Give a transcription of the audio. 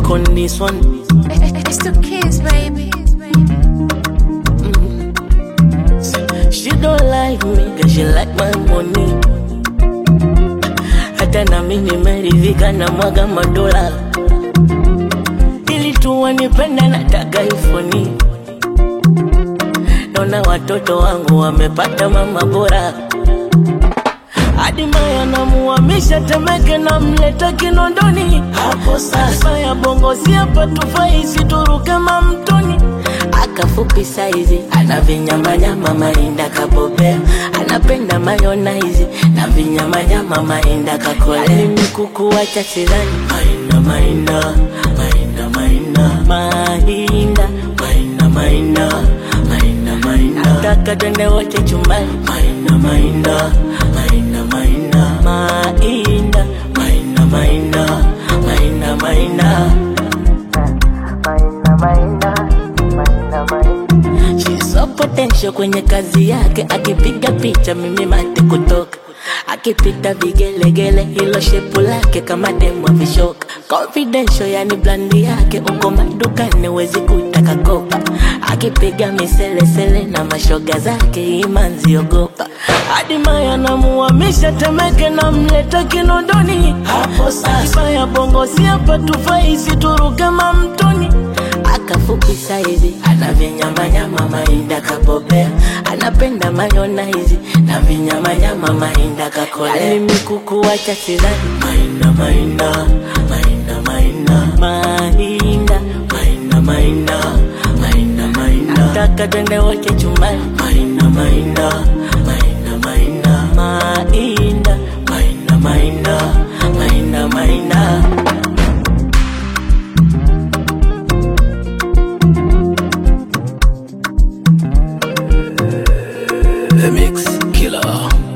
Nick on this one. It's the kids, baby. She don't like me, cause she like my money. Hata na mimi nimeridhika na mwaga madola. Ili tu wanipenda nataka ifoni. Naona watoto wangu wamepata mama bora. Hadi Maya namuhamisha Temeke na mleta Kinondoni. Hapo sasa ya bongo si hapa tufai situruke mamtoni. Akafupi saizi ana vinyamanyama mainda kabobea, anapenda mayonaizi na vinyamanyama mainda kakolea. Alimikuku wacha sidhani mainda mainda mainda mainda mainda mainda mainda mainda mainda nataka twende wote chumbani mainda mainda mainda mainda mainda mainda mainda mainda mainda She's so potential kwenye kazi yake, akipiga picha mimi mate kutoka, akipita vigelegele, hilo shepu lake kama demu vishoka, confidential yani blandi yake, uko madukani wezi kutaka kopa, akipiga miselesele na mashoga zake imanzi ogopa, hadi Maya namuhamisha Temeke na mleta Kinondoni, hapo sasa ya bongo si hapa tufai situruke mamtoni akafupi saizi ana vinyamanyama mainda kabobea anapenda mayonaizi na vinyamanyama mainda kakolea alimikuku wacha sidhani mainda mainda mainda mainda mainda mainda mainda mainda mainda nataka twende wote chumbani mainda mainda mainda mainda mainda mainda mainda mainda mainda The Mix Killer.